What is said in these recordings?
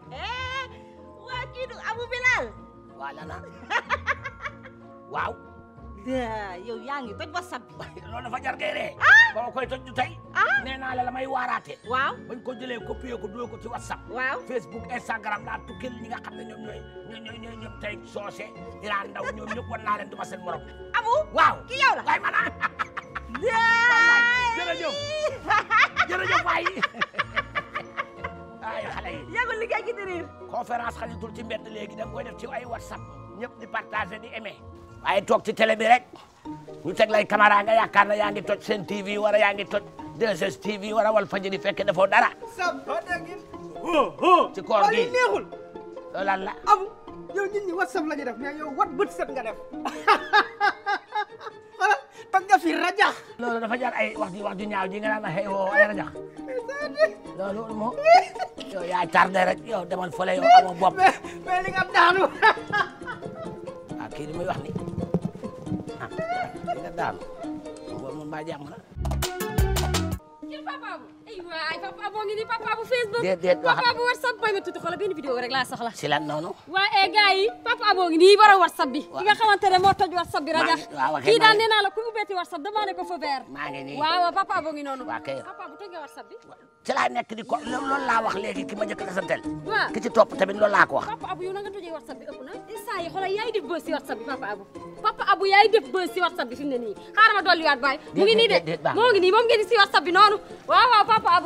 waa kii du Abu Bilal wala na waaw daa yow yaa ngi toj whatsapp bi loolu dafa jar ngay ree ba ma koy toj du tey ah nee naa la la may waaraate waaw bañ ko jëlee copier ko dugal ko ci whatsapp waaw facebook instagram laa tukkil ñi nga xam ne ñoom ñooy ñooy ñooy ñooy ñoom tey soose ilaan ndaw ñoom ñëpp wan naa leen du ma seen morom Abu waaw ki yow la waay man ah daa jërëjëf jërëjëf waay ay xale yi yàggul liggéey gi di riir conférence xajatul ci mbedd léegi da nga koy def ci ay whatsapp ñëpp di partager di aimer waaye toog ci télé bi rek ñu teg lay caméra nga yaakaar na yaa ngi toj seen TV wala yaa ngi toj 2S TV wala wal fajiri fekk defoo dara samba dagin ho ho ci koor waaye gi li neexul loolu lan la abu yow nit ñi whatsapp la ñu def mais yow wat bët set nga def wala toj nga fi rajax loolu dafa jar ay wax ji wax ju ñaaw ji nga naan xëy woo ay rajax loolu moo yow yaa tardé rek yow demal fële yow amoo bopp mais mais li nga daanu ah kii li muy wax ni ah li nga daanu boobu moom mbaa jàmm na kii papa Abu ay waay papa Abu ngi nii papa Abu Facebook déet déet papa wax Abu WhatsApp may ma tuuti xoolal benn vidéo rek laa soxla si lan noonu waa eh gars yi papa Abu ngi nii borom WhatsApp bi ki nga xamante ne moo toj WhatsApp bi rajax maa- waaw, ok, kii daal maa- nee naa la ku ubbeeti WhatsApp demandé ko feu vert maa ngi nii waaw waaw papa Abu ngi noonu waa kay papa Abu toj nga WhatsApp bi ci laa nekk di ko loolu laa wax léegi ki ma njëkk a santel waaw ki ci topp tamit loolu laa ko wax papa Abu yow na nga tojee WhatsApp bi ëpp na instant yi xoolal yaay def buzz si WhatsApp bi papa Abu papa Abu yaay def buzz si WhatsApp bi fi mu ne nii xaaral ma dolliwaat baay mu ngi nii de déet, déet, baax na. moo ngi nii moom ngeen di si WhatsApp bi noonu waaw waaw papa Abu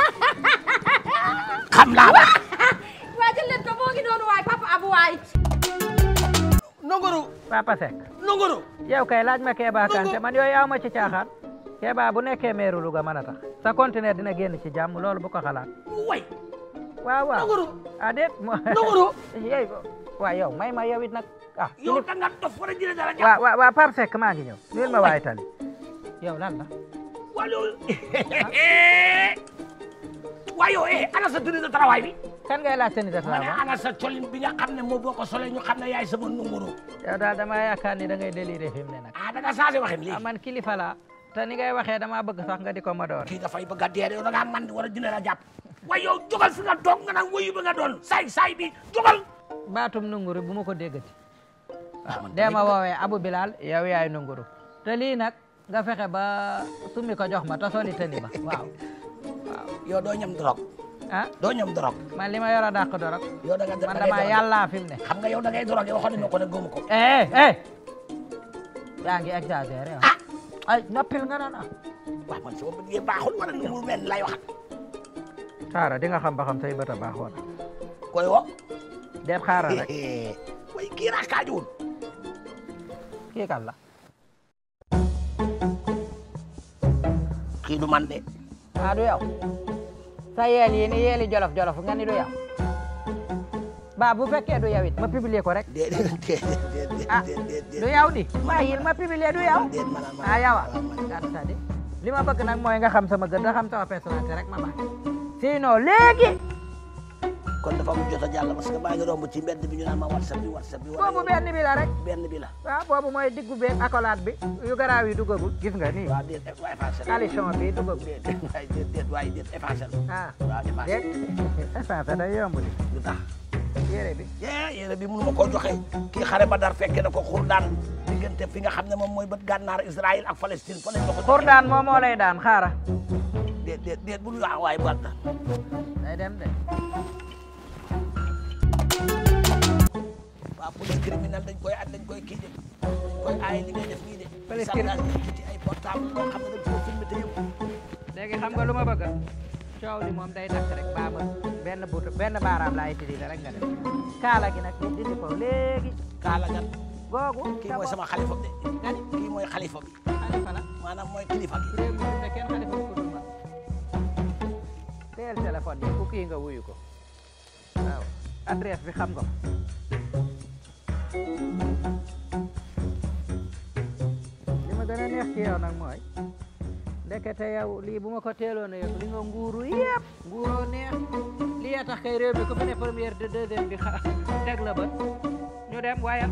xam naa ba waa jël leen ko moo ngi noonu waay papa Abu waay nongoro Papa Seck nongoro yow kay laaj ma Kéba Kanté man yooyu aw ma ci caaxaan Kéba bu nekkee meeru Louga mën a tax sa conteneur dina génn ci jàmm loolu bu ko xalaat way waaw waaw nongoro ah déet mo nongoro yey waaw yow may ma yow it nag ah yow da nga dof war a jëlee dara jàpp waaw waaw waaw Pape Seck maa ngi ñëw nuyul ma waay tali yow lan la waa loolu waa yow eh ana sa tenue de travail bi kan ngay laaj seen i ma ne ma ana sa colin bi nga xam ne moo boo ko solee ñu xam ne yaay sama numéro yow daal dama yaakaar ni da ngay déliré fi mu ne nag ah da nga changé waxin ah léegi man kilifa la te ni ngay waxee dama bëgg sax nga di ko ma door kii dafay bëgg a dee yow da ngaa man war a dina la jàpp waaye yow jógal fi nga toog nga naan woyu ba nga doon saay saay bi jógal baatum nunguru bu ma ko déggati ah man dee ma woowee Abu Bilal yow yaay nunguru te lii nag nga fexe ba summi ko jox ma te soli tëni ba waaw yow doo ñam dorog ah doo ñam dorog man li ma yor a dàq dorog yow da nga da man ngay dama dorog. yàllaa fi mu ne xam nga yow da ngay dorog yow waxoon nañu ko ne góomu ko eh eh yaa ngi exagéré ah ay noppil nga naan ah waaw man sama bët yi baaxul wala nu mu mel lay wax xaaral di nga xam ba xam say bët a baaxoon koy wo deet xaaral rek way kii raakaajuwul kii kan la kii du man de ah du yow sa yeel yi ni yeeli jolof jolof nga ni du yow ba bu fekkee du yow it ma publier ko rek déedéet déedéet ah déedéet du yow di bàyyil ma publier du yow déet man man ah yow ah c'est-à-dire li ma bëgg nag mooy nga xam sama gën nga xam sama personnalité rek ma baax sinon léegi kon dafa mu jot a jàll parce que maa ngi romb ci mbedd bi ñu naan ma whatsapp bi whatsapp bi boobu benn bi la rek benn bi la waaw boobu mooy diggu beeg accolade bi yu garaaw yi duggagul gis nga nii waaw déet waaye effacé coalition bi duggagul déet waaye déet déet waaye déet effacé ah waaw effacé déet effacé day yomb di lu tax yére bi yee yére bi mënu ma koo joxe kii xare ba dar fekke na ko xur daan diggante fi nga xam ne moom mooy bët gànnaar Israël ak Palestine fa lañ ma ko xur daan moom moo lay daan xaara déet déet déet bul wax waaye bu na day dem de waaw police criminelle dañ koy dañ koy kii de dañ koy aaye li ngay def nii de Police sànqal ci ay portable loo xam ne dañ koo filmé te yëpp léegi xam nga lu ma bëgg coow li moom day dakk rek baa ma benn but benn baaraam laa utilisé rek nga def kaala gi nag dindi ko léegi kaala gan googu kii mooy sama xalifa bi de kii mooy xalifa bi xalifa la maanaam mooy kilifa gi réew mi ne kenn xalifa bu ko dul man teel téléphone yi ku kii nga wuyu ko waaw adresse bi xam nga ko li ma gën a neex ci yow nag mooy ndekete yow lii bu ma ko teeloon a yëg li nga nguuru yëpp nguuroo neex lii a tax kay réew mi ku fi ne première de deuxième bi xa teg la bët ñu dem wayal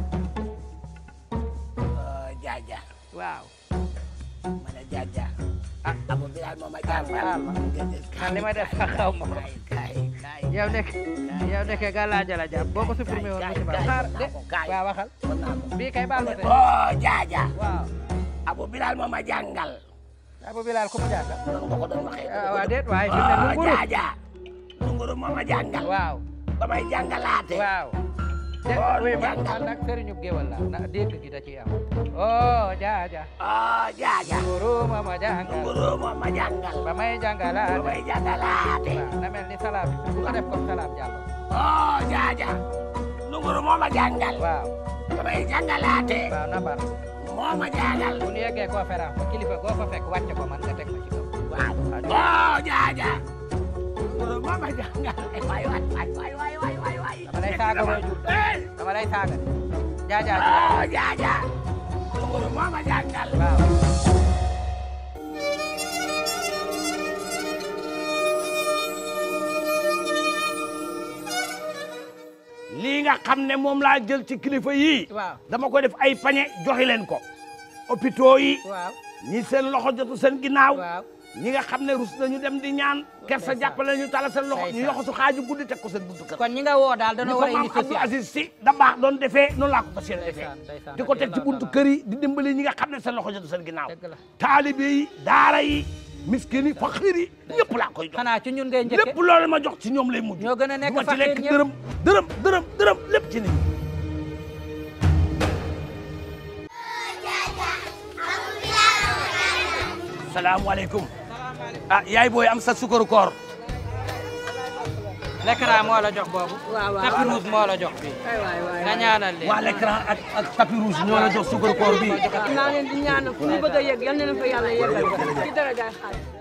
jaaja waaw ma ne jaaja ah Abu Bilal Bilal moo ma jàngal man li ma def sax xaw ma ko kay kay yow nekk yow nekkee gàllaaja la jàpp boo ko supprimé woon musiba xaar de kaay. waaw waxal mën naa ko bii kay baal ma tey oh jaaja waaw Abu Bilal moo ma jàngal Abu Bilal ku mu jàngal noonu nga ko doon waxee ah waaw déet waaye fi mu ne oh lu nguru jaaja lunguru moo ma jàngal waaw ba may jàngalaate waaw te Oh, oui ma jàngal. man nag sëriñu géwal la na dégg gi da ciy am oh jaaja oh jaaja nguru ma ma jàngal lunguru moo ma jàngal ba may ba jàngalaate may jàngalaate waaw na mel ni salaam bu ko def comme salaam jàllo oh jaaja lunguru moo ma jàngal waaw ba may jàngalaate waaw na bar moo ma jàngal bu ñu yeggee conférence ba kilifa goo fa fekk wàcce ko man nga teg ma ci kaw waaw oh jaaja lunguru moo ma jàngal Eh, waay waay waay waay waay waay waay waay dama lay saaga booy jur Eh, dama lay saaga jaaja ji oh jaaja lunguru moo ma jàngal waaw lii nga xam ne moom laa jël ci kilifa yii waaw dama ko def ay pañe joxe leen ko hôpitaux yi waaw ñi seen loxo jotu seen ginnaaw waaw ñi nga xam ne rus nañu dem di ñaan kersa jàppale ñu tala seen loxo ñu ndeysaan. yoxo su xaaju guddi teg ko seen buntu kër kon ñi nga woo daal ni dañoo ko war a maam indi Abdou social Aziz si da baax doon defee noonu laa ko fas yéene defee ndeysaan ndeysaan di ko teg ci buntu kër yi di dimbali ñi nga xam ne seen loxo jotu seen ginnaaw dëgg la taalibe yi daara yi miskin yi faqiir yi ñëpp laa koy jox xanaa ci ñun ngay njëkke lépp loolu ma jox ci ñoom lay mujj ñoo gën a nekk du ma ci faqiir lekk ñëpp. dërëm dërëm dërëm dërëm lépp ci nit ñi salaamaaleykum ah yaay booy am sa sukaru koor l'écran moo la jox boobu waaw waaw tapis rouge moo la jox bi ay waay waay nga ñaanal leen waa l'écran ak ak tapis rouge ñoo la jox sukaru koor bi maa leen di ñaanal fu ñu bëgg a yegg yal na leen fa yàlla yeggal ci dara jaay xaalis